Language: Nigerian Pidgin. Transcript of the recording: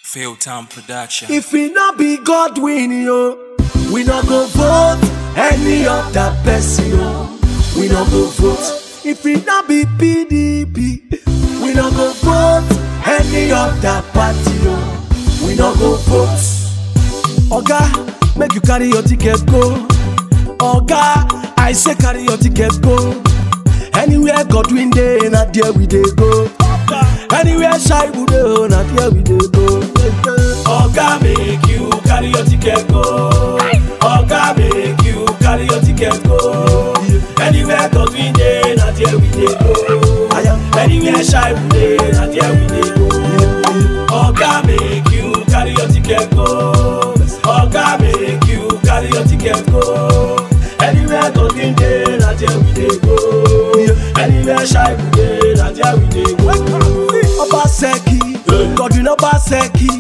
Failtown Production. If we not be God win yo, we not go vote any other person yo. We not go vote. If we not be PDP, we not go vote any other party yo. We not go vote. Oga, make you carry your ticket go. Oga, I say carry your ticket go. Anywhere Godwin dey, na there we dey go. Anywhere Shaibu dey, na there we dey go. Oga make you carry your ticket go. Oga make you carry your ticket go. Anywhere Godwin dey, na there we dey go. Anywhere Shaibu dey, na there we dey go. Oga make you carry your ticket go. Oga make you carry your ticket go. Anywhere Godwin dey, na there we dey go. Anywhere Shaibu dey, na there we dey go. Obaseki, Godwin Obaseki,